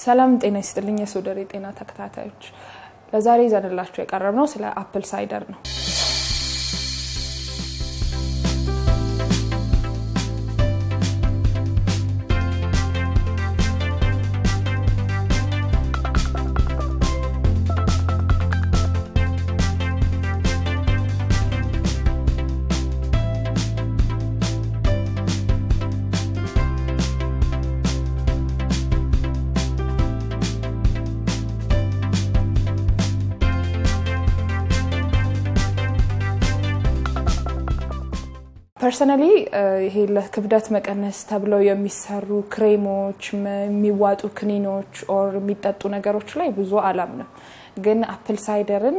ሰላም ጤና ይስጥልኝ የሶደሬ ጤና ተከታታዮች፣ ለዛሬ ይዘንላችሁ የቀረብነው ስለ አፕል ሳይደር ነው። ፐርሰናሊ ይሄ ለክብደት መቀነስ ተብለው የሚሰሩ ክሬሞች፣ የሚዋጡ ክኒኖች ኦር የሚጠጡ ነገሮች ላይ ብዙ አላምንም። ግን አፕል ሳይደርን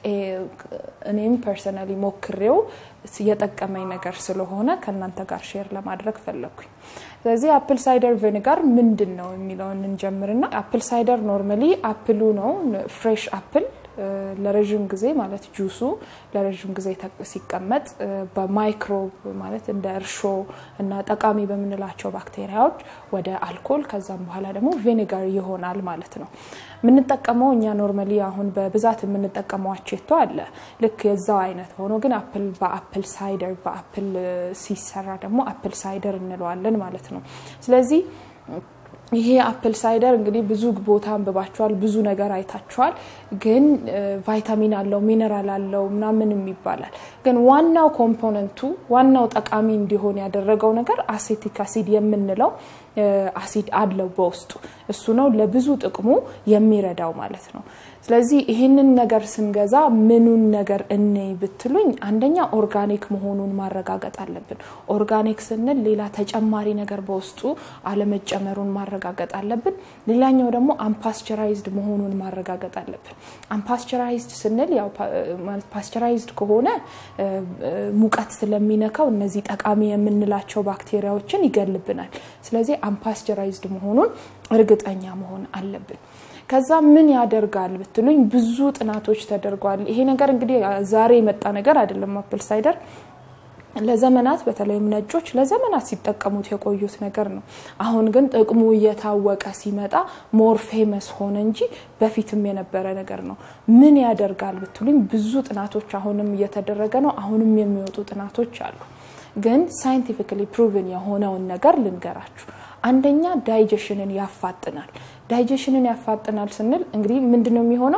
እኔም ፐርሰናሊ ሞክሬው የጠቀመኝ ነገር ስለሆነ ከእናንተ ጋር ሼር ለማድረግ ፈለግኩኝ። ስለዚህ አፕል ሳይደር ቪኒጋር ምንድን ነው የሚለውን እንጀምርና አፕል ሳይደር ኖርማሊ አፕሉ ነው ፍሬሽ አፕል ለረዥም ጊዜ ማለት ጁሱ ለረዥም ጊዜ ሲቀመጥ በማይክሮብ ማለት እንደ እርሾ እና ጠቃሚ በምንላቸው ባክቴሪያዎች ወደ አልኮል ከዛም በኋላ ደግሞ ቪኒጋር ይሆናል ማለት ነው። የምንጠቀመው እኛ ኖርማሊ አሁን በብዛት የምንጠቀመው አቼቶ አለ ልክ የዛው አይነት ሆኖ ግን አፕል በአፕል ሳይደር በአፕል ሲሰራ ደግሞ አፕል ሳይደር እንለዋለን ማለት ነው። ስለዚህ ይሄ አፕል ሳይደር እንግዲህ ብዙ ቦታ አንብባችኋል፣ ብዙ ነገር አይታችኋል። ግን ቫይታሚን አለው ሚነራል አለው ምናምንም ይባላል። ግን ዋናው ኮምፖነንቱ ዋናው ጠቃሚ እንዲሆን ያደረገው ነገር አሴቲክ አሲድ የምንለው አሲድ አለው በውስጡ። እሱ ነው ለብዙ ጥቅሙ የሚረዳው ማለት ነው። ስለዚህ ይህንን ነገር ስንገዛ ምኑን ነገር እንይ ብትሉኝ፣ አንደኛ ኦርጋኒክ መሆኑን ማረጋገጥ አለብን። ኦርጋኒክ ስንል ሌላ ተጨማሪ ነገር በውስጡ አለመጨመሩን ማረጋገጥ አለብን። ሌላኛው ደግሞ አምፓስቸራይዝድ መሆኑን ማረጋገጥ አለብን። አምፓስቸራይዝድ ስንል ያው ፓስቸራይዝድ ከሆነ ሙቀት ስለሚነካው እነዚህ ጠቃሚ የምንላቸው ባክቴሪያዎችን ይገልብናል። ስለዚህ አምፓስቸራይዝድ መሆኑን እርግጠኛ መሆን አለብን። ከዛ ምን ያደርጋል ብትሉኝ ብዙ ጥናቶች ተደርጓል። ይሄ ነገር እንግዲህ ዛሬ የመጣ ነገር አይደለም። አፕል ሳይደር ለዘመናት በተለይም ነጮች ለዘመናት ሲጠቀሙት የቆዩት ነገር ነው። አሁን ግን ጥቅሙ እየታወቀ ሲመጣ ሞር ፌመስ ሆነ እንጂ በፊትም የነበረ ነገር ነው። ምን ያደርጋል ብትሉኝ ብዙ ጥናቶች አሁንም እየተደረገ ነው። አሁንም የሚወጡ ጥናቶች አሉ። ግን ሳይንቲፊካሊ ፕሩቭን የሆነውን ነገር ልንገራችሁ። አንደኛ ዳይጀሽንን ያፋጥናል። ዳይጀሽንን ያፋጥናል ስንል እንግዲህ ምንድን ነው የሚሆነው?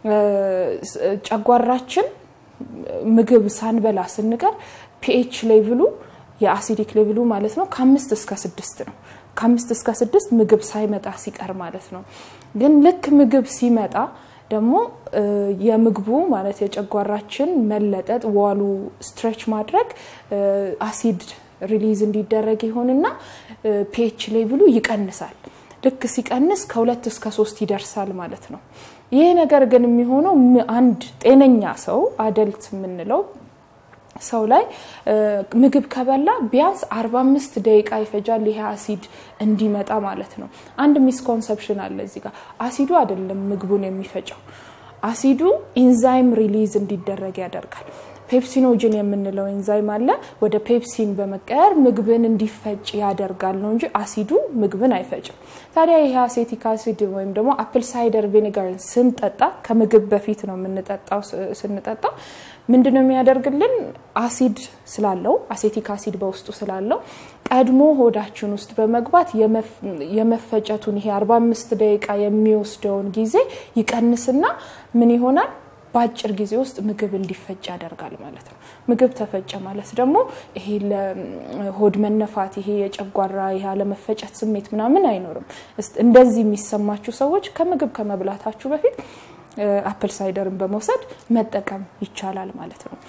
ጨጓራችን ምግብ ሳንበላ ስንቀር ፒኤች ሌቭሉ የአሲዲክ ሌቭሉ ማለት ነው ከአምስት እስከ ስድስት ነው። ከአምስት እስከ ስድስት ምግብ ሳይመጣ ሲቀር ማለት ነው። ግን ልክ ምግብ ሲመጣ ደግሞ የምግቡ ማለት የጨጓራችን መለጠጥ ዋሉ ስትሬች ማድረግ አሲድ ሪሊዝ እንዲደረግ ይሆንና ፒኤች ሌቭሉ ይቀንሳል። ልክ ሲቀንስ ከሁለት እስከ ሶስት ይደርሳል ማለት ነው። ይህ ነገር ግን የሚሆነው አንድ ጤነኛ ሰው አደልት የምንለው ሰው ላይ ምግብ ከበላ ቢያንስ 45 ደቂቃ ይፈጃል ይሄ አሲድ እንዲመጣ ማለት ነው። አንድ ሚስኮንሰፕሽን አለ እዚህ ጋር። አሲዱ አይደለም ምግቡን የሚፈጨው፣ አሲዱ ኢንዛይም ሪሊዝ እንዲደረግ ያደርጋል። ፔፕሲኖጅን የምንለው ኤንዛይም አለ። ወደ ፔፕሲን በመቀየር ምግብን እንዲፈጭ ያደርጋል ነው እንጂ አሲዱ ምግብን አይፈጭም። ታዲያ ይሄ አሴቲክ አሲድ ወይም ደግሞ አፕል ሳይደር ቪኒጋርን ስንጠጣ ከምግብ በፊት ነው የምንጠጣው። ስንጠጣው ምንድን ነው የሚያደርግልን? አሲድ ስላለው አሴቲክ አሲድ በውስጡ ስላለው ቀድሞ ሆዳችን ውስጥ በመግባት የመፈጨቱን ይሄ 45 ደቂቃ የሚወስደውን ጊዜ ይቀንስና ምን ይሆናል በአጭር ጊዜ ውስጥ ምግብ እንዲፈጭ ያደርጋል ማለት ነው። ምግብ ተፈጨ ማለት ደግሞ ይሄ ለሆድ መነፋት፣ ይሄ የጨጓራ ይሄ አለመፈጨት ስሜት ምናምን አይኖርም። እንደዚህ የሚሰማችሁ ሰዎች ከምግብ ከመብላታችሁ በፊት አፕል ሳይደርን በመውሰድ መጠቀም ይቻላል ማለት ነው።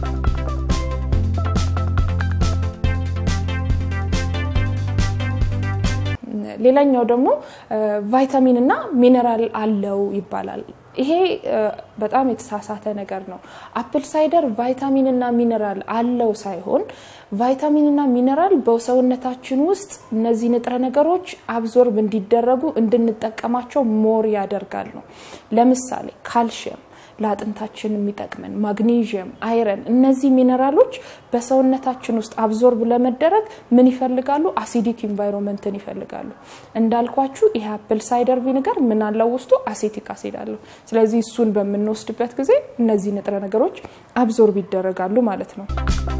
ሌላኛው ደግሞ ቫይታሚን እና ሚነራል አለው ይባላል። ይሄ በጣም የተሳሳተ ነገር ነው። አፕል ሳይደር ቫይታሚን እና ሚነራል አለው ሳይሆን ቫይታሚን እና ሚነራል በሰውነታችን ውስጥ እነዚህ ንጥረ ነገሮች አብዞርብ እንዲደረጉ እንድንጠቀማቸው ሞር ያደርጋል ነው። ለምሳሌ ካልሽየም ለአጥንታችን የሚጠቅመን ማግኔዥየም፣ አይረን እነዚህ ሚነራሎች በሰውነታችን ውስጥ አብዞርብ ለመደረግ ምን ይፈልጋሉ? አሲዲክ ኢንቫይሮንመንትን ይፈልጋሉ። እንዳልኳችሁ ይሄ አፕል ሳይደር ቪኒገር ምን አለው ውስጡ? አሴቲክ አሲድ አለው። ስለዚህ እሱን በምንወስድበት ጊዜ እነዚህ ንጥረ ነገሮች አብዞርብ ይደረጋሉ ማለት ነው።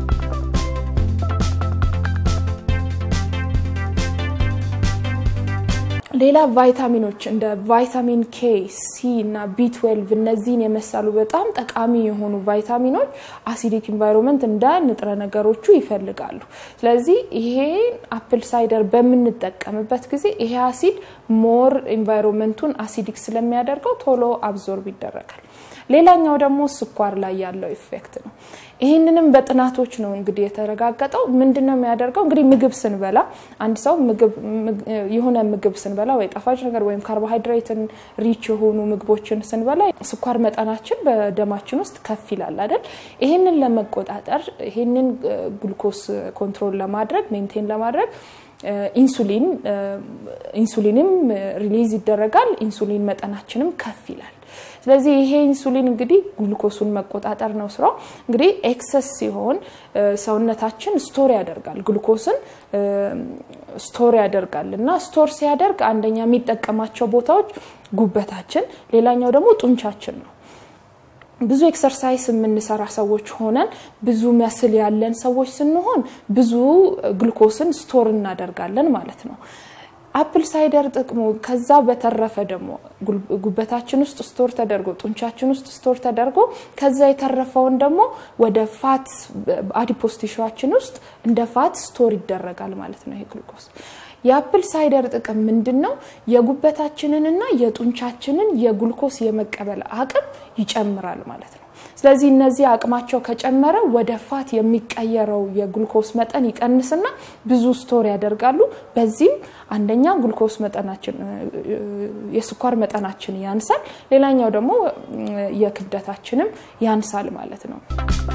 ሌላ ቫይታሚኖች እንደ ቫይታሚን ኬ፣ ሲ እና ቢ12 እነዚህን የመሳሉ በጣም ጠቃሚ የሆኑ ቫይታሚኖች አሲዲክ ኢንቫይሮንመንት እንደ ንጥረ ነገሮቹ ይፈልጋሉ። ስለዚህ ይሄን አፕል ሳይደር በምንጠቀምበት ጊዜ ይሄ አሲድ ሞር ኢንቫይሮንመንቱን አሲዲክ ስለሚያደርገው ቶሎ አብዞርብ ይደረጋል። ሌላኛው ደግሞ ስኳር ላይ ያለው ኢፌክት ነው። ይህንንም በጥናቶች ነው እንግዲህ የተረጋገጠው። ምንድን ነው የሚያደርገው? እንግዲህ ምግብ ስንበላ አንድ ሰው የሆነ ምግብ ስንበላ ወይ ጣፋጭ ነገር ወይም ካርቦሃይድሬትን ሪች የሆኑ ምግቦችን ስንበላ ስኳር መጠናችን በደማችን ውስጥ ከፍ ይላል አይደል? ይህንን ለመቆጣጠር ይህንን ግሉኮስ ኮንትሮል ለማድረግ ሜንቴን ለማድረግ ኢንሱሊን ኢንሱሊንም ሪሊዝ ይደረጋል። ኢንሱሊን መጠናችንም ከፍ ይላል። ስለዚህ ይሄ ኢንሱሊን እንግዲህ ግሉኮሱን መቆጣጠር ነው ስራው። እንግዲህ ኤክሰስ ሲሆን ሰውነታችን ስቶር ያደርጋል፣ ግሉኮስን ስቶር ያደርጋል እና ስቶር ሲያደርግ አንደኛ የሚጠቀማቸው ቦታዎች ጉበታችን፣ ሌላኛው ደግሞ ጡንቻችን ነው። ብዙ ኤክሰርሳይስ የምንሰራ ሰዎች ሆነን ብዙ መስል ያለን ሰዎች ስንሆን ብዙ ግሉኮስን ስቶር እናደርጋለን ማለት ነው። አፕል ሳይደር ጥቅሙ ከዛ በተረፈ ደግሞ ጉበታችን ውስጥ ስቶር ተደርጎ ጡንቻችን ውስጥ ስቶር ተደርጎ ከዛ የተረፈውን ደግሞ ወደ ፋት አዲፖስ ቲሹዋችን ውስጥ እንደ ፋት ስቶር ይደረጋል ማለት ነው ይሄ ግሉኮስ። የአፕል ሳይደር ጥቅም ምንድን ነው? የጉበታችንንና የጡንቻችንን የጉልኮስ የመቀበል አቅም ይጨምራል ማለት ነው። ስለዚህ እነዚህ አቅማቸው ከጨመረ ወደ ፋት የሚቀየረው የግሉኮስ መጠን ይቀንስና ብዙ ስቶር ያደርጋሉ። በዚህም አንደኛ ግሉኮስ መጠናችን የስኳር መጠናችን ያንሳል፣ ሌላኛው ደግሞ የክብደታችንም ያንሳል ማለት ነው።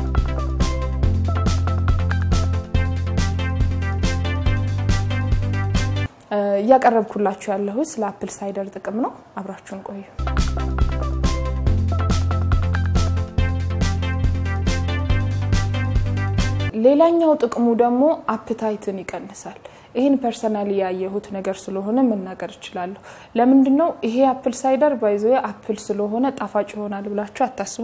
እያቀረብኩላችሁ ያለሁት ስለ አፕል ሳይደር ጥቅም ነው። አብራችሁን ቆዩ። ሌላኛው ጥቅሙ ደግሞ አፕታይትን ይቀንሳል። ይህን ፐርሰናሊ ያየሁት ነገር ስለሆነ መናገር እችላለሁ። ለምንድን ነው ይሄ አፕል ሳይደር ባይዘ አፕል ስለሆነ ጣፋጭ ይሆናል ብላችሁ አታስቡ።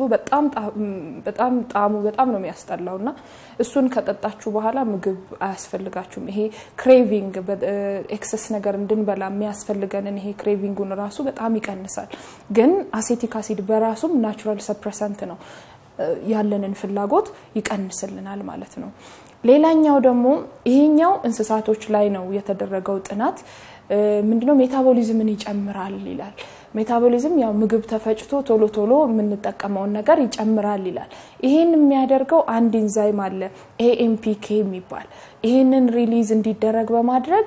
በጣም ጣዕሙ በጣም ነው የሚያስጠላው እና እሱን ከጠጣችሁ በኋላ ምግብ አያስፈልጋችሁም። ይሄ ክሬቪንግ ኤክሰስ ነገር እንድንበላ የሚያስፈልገንን ይሄ ክሬቪንጉን ራሱ በጣም ይቀንሳል። ግን አሴቲክ አሲድ በራሱም ናቹራል ሰፕረሰንት ነው ያለንን ፍላጎት ይቀንስልናል ማለት ነው። ሌላኛው ደግሞ ይሄኛው እንስሳቶች ላይ ነው የተደረገው ጥናት ምንድነው ሜታቦሊዝምን ይጨምራል ይላል። ሜታቦሊዝም ያው ምግብ ተፈጭቶ ቶሎ ቶሎ የምንጠቀመውን ነገር ይጨምራል ይላል። ይሄን የሚያደርገው አንድ ኢንዛይም አለ ኤኤምፒኬ የሚባል ይሄንን ሪሊዝ እንዲደረግ በማድረግ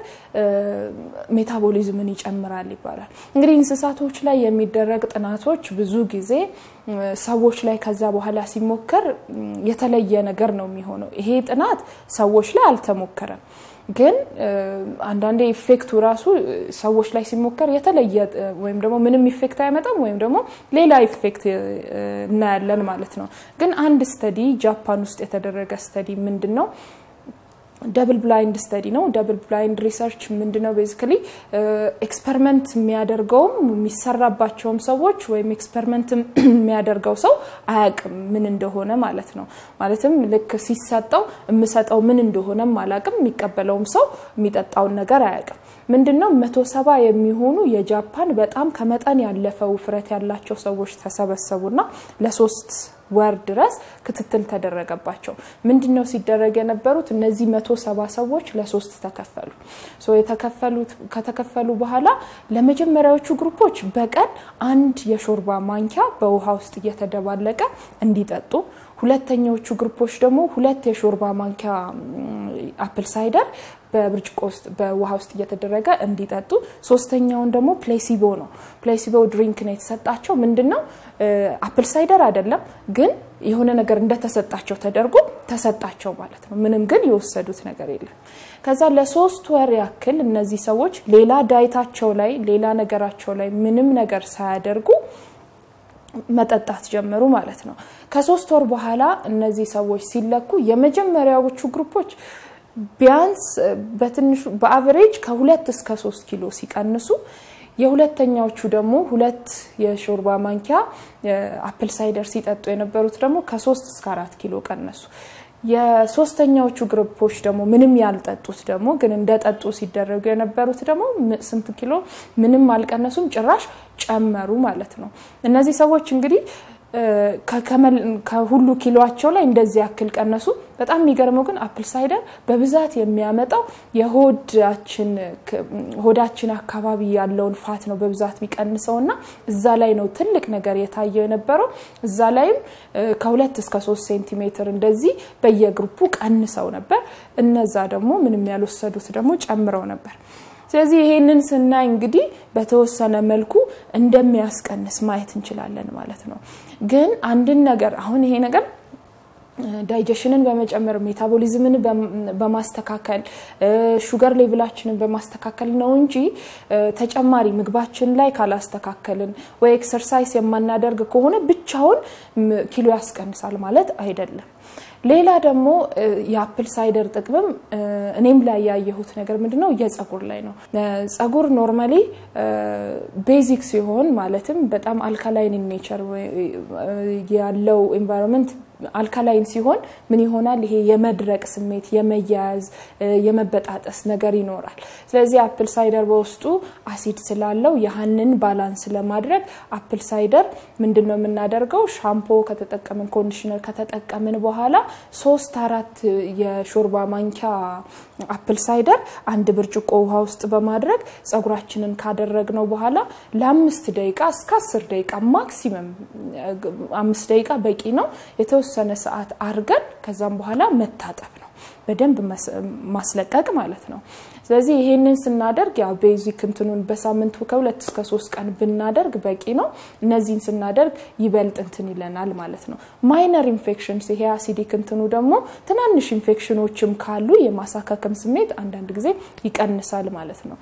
ሜታቦሊዝምን ይጨምራል ይባላል። እንግዲህ እንስሳቶች ላይ የሚደረግ ጥናቶች ብዙ ጊዜ ሰዎች ላይ ከዛ በኋላ ሲሞከር የተለየ ነገር ነው የሚሆነው። ይሄ ጥናት ሰዎች ላይ አልተሞከረም። ግን አንዳንዴ ኢፌክቱ ራሱ ሰዎች ላይ ሲሞከር የተለየ ወይም ደግሞ ምንም ኢፌክት አይመጣም ወይም ደግሞ ሌላ ኢፌክት እናያለን ማለት ነው። ግን አንድ ስተዲ ጃፓን ውስጥ የተደረገ ስተዲ ምንድን ነው ደብል ብላይንድ ስተዲ ነው። ደብል ብላይንድ ሪሰርች ምንድነው? ቤዚካሊ ኤክስፐሪመንት የሚያደርገውም የሚሰራባቸውም ሰዎች ወይም ኤክስፐሪመንት የሚያደርገው ሰው አያውቅም ምን እንደሆነ ማለት ነው። ማለትም ልክ ሲሰጠው የምሰጠው ምን እንደሆነም አላውቅም፣ የሚቀበለውም ሰው የሚጠጣውን ነገር አያውቅም። ምንድነው መቶ ሰባ የሚሆኑ የጃፓን በጣም ከመጠን ያለፈ ውፍረት ያላቸው ሰዎች ተሰበሰቡና ለሶስት ወር ድረስ ክትትል ተደረገባቸው። ምንድን ነው ሲደረግ የነበሩት? እነዚህ መቶ ሰባ ሰዎች ለሶስት ተከፈሉ። የተከፈሉት ከተከፈሉ በኋላ ለመጀመሪያዎቹ ግሩፖች በቀን አንድ የሾርባ ማንኪያ በውሃ ውስጥ እየተደባለቀ እንዲጠጡ፣ ሁለተኛዎቹ ግሩፖች ደግሞ ሁለት የሾርባ ማንኪያ አፕል ሳይደር በብርጭቆ ውስጥ በውሃ ውስጥ እየተደረገ እንዲጠጡ፣ ሶስተኛውን ደግሞ ፕሌሲቦ ነው። ፕሌሲቦ ድሪንክ ነው የተሰጣቸው። ምንድን ነው አፕል ሳይደር አይደለም፣ ግን የሆነ ነገር እንደተሰጣቸው ተደርጎ ተሰጣቸው ማለት ነው። ምንም ግን የወሰዱት ነገር የለም። ከዛ ለሶስት ወር ያክል እነዚህ ሰዎች ሌላ ዳይታቸው ላይ ሌላ ነገራቸው ላይ ምንም ነገር ሳያደርጉ መጠጣት ጀመሩ ማለት ነው። ከሶስት ወር በኋላ እነዚህ ሰዎች ሲለኩ የመጀመሪያዎቹ ግሩፖች ቢያንስ በትንሹ በአቨሬጅ ከሁለት እስከ ሶስት ኪሎ ሲቀንሱ የሁለተኛዎቹ ደግሞ ሁለት የሾርባ ማንኪያ አፕል ሳይደር ሲጠጡ የነበሩት ደግሞ ከሶስት እስከ አራት ኪሎ ቀነሱ። የሶስተኛዎቹ ግሩፖች ደግሞ ምንም ያልጠጡት ደግሞ ግን እንደጠጡ ሲደረጉ የነበሩት ደግሞ ስንት ኪሎ ምንም አልቀነሱም፣ ጭራሽ ጨመሩ ማለት ነው። እነዚህ ሰዎች እንግዲህ ከሁሉ ኪሎቸው ላይ እንደዚህ ያክል ቀነሱ። በጣም የሚገርመው ግን አፕል ሳይደር በብዛት የሚያመጣው የሆዳችን ሆዳችን አካባቢ ያለውን ፋት ነው በብዛት የሚቀንሰው እና እዛ ላይ ነው ትልቅ ነገር የታየው የነበረው። እዛ ላይም ከሁለት እስከ ሶስት ሴንቲሜትር እንደዚህ በየግሩፑ ቀንሰው ነበር። እነዛ ደግሞ ምንም ያልወሰዱት ደግሞ ጨምረው ነበር። ስለዚህ ይሄንን ስናይ እንግዲህ በተወሰነ መልኩ እንደሚያስቀንስ ማየት እንችላለን ማለት ነው። ግን አንድን ነገር አሁን ይሄ ነገር ዳይጀሽንን በመጨመር ሜታቦሊዝምን በማስተካከል ሹገር ሌቭላችንን በማስተካከል ነው እንጂ ተጨማሪ ምግባችን ላይ ካላስተካከልን ወይ ኤክሰርሳይስ የማናደርግ ከሆነ ብቻውን ኪሎ ያስቀንሳል ማለት አይደለም። ሌላ ደግሞ የአፕል ሳይደር ጥቅምም እኔም ላይ ያየሁት ነገር ምንድነው የጸጉር ላይ ነው። ጸጉር ኖርማሊ ቤዚክ ሲሆን ማለትም በጣም አልካላይን ኔቸር ያለው ኤንቫይሮንመንት አልካላይን ሲሆን ምን ይሆናል? ይሄ የመድረቅ ስሜት፣ የመያያዝ፣ የመበጣጠስ ነገር ይኖራል። ስለዚህ አፕል ሳይደር በውስጡ አሲድ ስላለው ያህንን ባላንስ ለማድረግ አፕል ሳይደር ምንድን ነው የምናደርገው? ሻምፖ ከተጠቀምን ኮንዲሽነር ከተጠቀምን በኋላ ሶስት አራት የሾርባ ማንኪያ አፕል ሳይደር አንድ ብርጭቆ ውሃ ውስጥ በማድረግ ጸጉራችንን ካደረግነው በኋላ ለአምስት ደቂቃ እስከ አስር ደቂቃ ማክሲመም አምስት ደቂቃ በቂ ነው የተወሰነ ሰዓት አርገን ከዛም በኋላ መታጠብ ነው። በደንብ ማስለቀቅ ማለት ነው። ስለዚህ ይሄንን ስናደርግ ያው ቤዚክ እንትኑን በሳምንቱ ከሁለት እስከ ሶስት ቀን ብናደርግ በቂ ነው። እነዚህን ስናደርግ ይበልጥ እንትን ይለናል ማለት ነው። ማይነር ኢንፌክሽንስ ይሄ አሲዲክ እንትኑ ደግሞ ትናንሽ ኢንፌክሽኖችም ካሉ የማሳከከም ስሜት አንዳንድ ጊዜ ይቀንሳል ማለት ነው።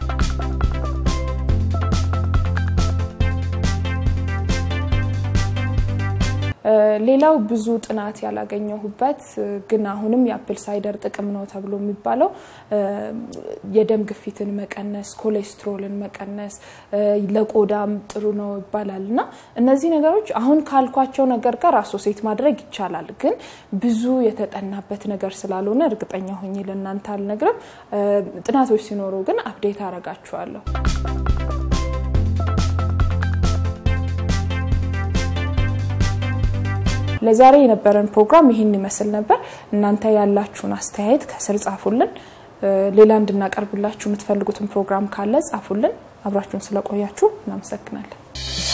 ሌላው ብዙ ጥናት ያላገኘሁበት ግን አሁንም የአፕል ሳይደር ጥቅም ነው ተብሎ የሚባለው የደም ግፊትን መቀነስ፣ ኮሌስትሮልን መቀነስ፣ ለቆዳም ጥሩ ነው ይባላል እና እነዚህ ነገሮች አሁን ካልኳቸው ነገር ጋር አሶሴት ማድረግ ይቻላል። ግን ብዙ የተጠናበት ነገር ስላልሆነ እርግጠኛ ሆኜ ለእናንተ አልነግርም። ጥናቶች ሲኖሩ ግን አፕዴት አረጋችኋለሁ። ለዛሬ የነበረን ፕሮግራም ይህን ይመስል ነበር። እናንተ ያላችሁን አስተያየት ከስር ጻፉልን። ሌላ እንድናቀርብላችሁ የምትፈልጉትን ፕሮግራም ካለ ጻፉልን። አብራችሁን ስለቆያችሁ እናመሰግናለን።